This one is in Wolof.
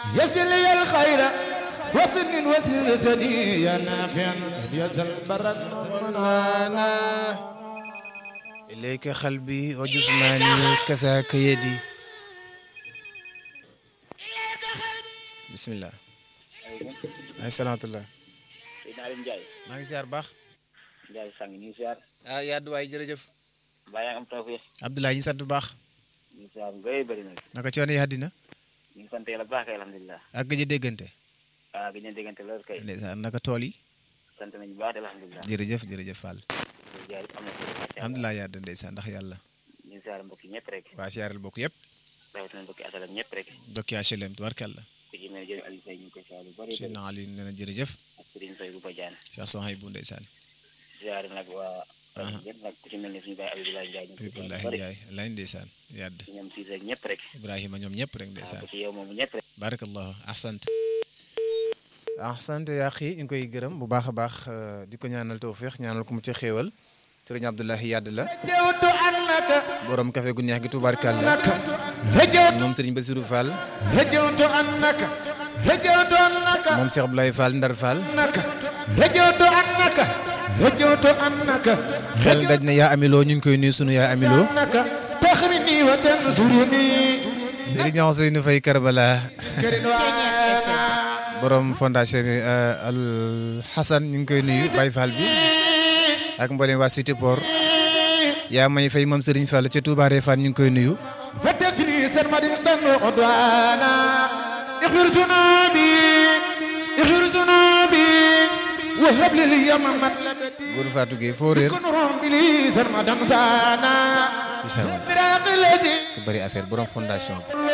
يسل لي الخير وسن وسن سدي يا نافع يسل برد منانا إليك قلبي وجسماني كساك يدي بسم الله ay salaamatulah Seydina Aliou Ndiaye maa ngi ziar baax Ndiaye sang ñu ngi ziar ah yadd waay jërëjëf mbaa yaa ngi am tawfeex Abdoulaye ñu sant bu baax ñu ngi ziar bu bëri bëri nag naka coono yi àddina ñu ngi sant yàlla bu baax kay alhamdulilah ak gëj a déggante ah gi ñu déggante loolu kay ndeysaan naka tool yi sant nañu bu baax de alhamdulilah jërëjëf jërëjëf Fall ñu ziar am na solo macha allah alhamdulilah yadd ndeysaan ndax yàlla ñu ngi ziar mbokk yi ñëpp rek waa siyaareel bokk yëpp rawatina mbokki asalam ñëpp rek dokki HLM tubarkàlla ku ci mel ne jërëjëf Aliou Seye ñu ngi koy ziar bu bëri bëri Seydina Ali nee na jërëjëf ak Serigne Soy bu Badiane Cheikh Sohay bu ndeysaan ziar nag waa rajo ñëpp nag ku ci mel ne suñu baay Abdoulaye Ndiaye ñu ngi koy ziar Abibulahi bu bëri Ndiaye lay ndeysaan yadd ci ñoom Cissé ak ñëpp rek Ibrahima ñoom ñëpp rek waaw ndeysaan ku ci yow moomu ñëpp rek barakallahu ahsant ahsant yaa xii ñu ngi koy gërëm bu baax a baax di ko ñaanal tawfiix ñaanal ko mu ci xéewal sëriñ Abdoulahi Yadd la رجوت أنك borom café gu neex gi tubaarkàlla أنك رجوت moom sëriñ Bassirou Fall رجوت أنك رجوت أنك moom Cheikh Abdoulaye Fall Ndar Fall أنك رجوت أنك رجوت أنك xel daj na yaa amiloo ñu ngi koy nuyu sunu yaa amiloo أنك تخرني وتنصرني sëriñ Ousseynou Faye Karbala كردوانا borom fondation bi Al Hassan ñu ngi koy nuyu Baye Fall bi ak mboolem waa Cité Port yaa may fay moom sëriñ Fall ca Touba Refane ñu ngi koy nuyu فتجري سرمد دم عدوانا اغفر ذنوبي اغفر ذنوبي وهب لي اليوم مطلبتي góor Fatou Gueye foo réer كن رمبلي سرمد سانا Bismillah. فراق الذي ku bëri affaire borom fondation bi